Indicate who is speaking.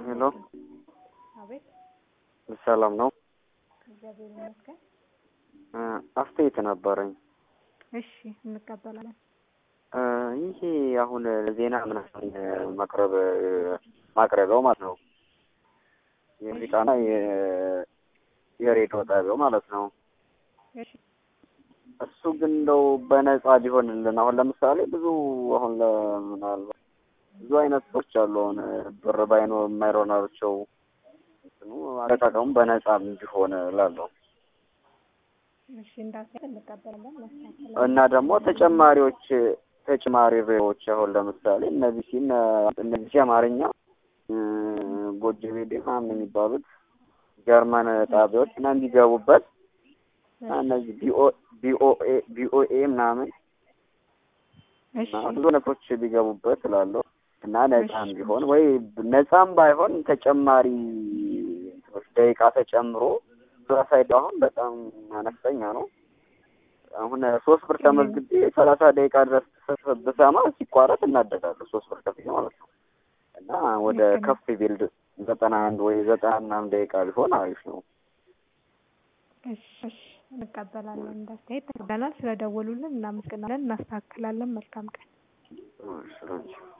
Speaker 1: ሄሎ
Speaker 2: አቤት
Speaker 1: ሰላም ነው።
Speaker 2: እግዚአብሔር ይመስገን።
Speaker 1: እ አስተያየት ነበረኝ።
Speaker 2: እሺ እንቀበላለን።
Speaker 1: እ ይሄ አሁን ዜና ምናምን ማቅረብ ማቅረቢያው ማለት ነው የሙዚቃና የ- የሬዲዮ ጣቢያው ማለት ነው።
Speaker 2: እሺ
Speaker 1: እሱ ግን እንደው በነጻ ቢሆንልን አሁን ለምሳሌ ብዙ አሁን ለምናልባት ብዙ አይነት ሰዎች አሉ። አሁን ብር ባይኖ የማይሮናቸው እንትኑ አጠቃቀሙ በነጻ ቢሆን እላለሁ
Speaker 2: እሺ እንዳትል እንቀበላለን። ማስተካከል
Speaker 1: እና ደግሞ ተጨማሪዎች ተጨማሪ ሬዎች አሁን ለምሳሌ እነዚህ ሲን እነዚህ አማርኛ እ ጎጆ ቤዴ ምናምን የሚባሉት ጀርመን ጣቢያዎች እና እንዲገቡበት እና እነዚህ ቢኦ ቢኦኤ ቢኦኤ ምናምን
Speaker 2: እሺ
Speaker 1: እና ብዙ ነቶች ቢገቡበት እላለሁ እና ነጻም ቢሆን ወይ ነጻም ባይሆን ተጨማሪ እንትኖች ደቂቃ ተጨምሮ ሳይድ አሁን በጣም አነስተኛ ነው። አሁን ሶስት ብር ተመዝግቤ ሰላሳ ደቂቃ ድረስ ብሰማ ሲቋረጥ እናደዳለሁ። ሶስት ብር ከፍዬ ማለት ነው እና ወደ
Speaker 2: ልክ ነው።
Speaker 1: ከፍ ቢልድ ዘጠና አንድ ወይ ዘጠና ምናምን ደቂቃ ቢሆን አሪፍ ነው።
Speaker 2: እሺ እሺ እንቀበላለን። እንዳስተያየት ተቀበላል። ስለደወሉልን እናመሰግናለን። እናስተካክላለን። መልካም ቀን።
Speaker 1: እሺ፣ እሺ።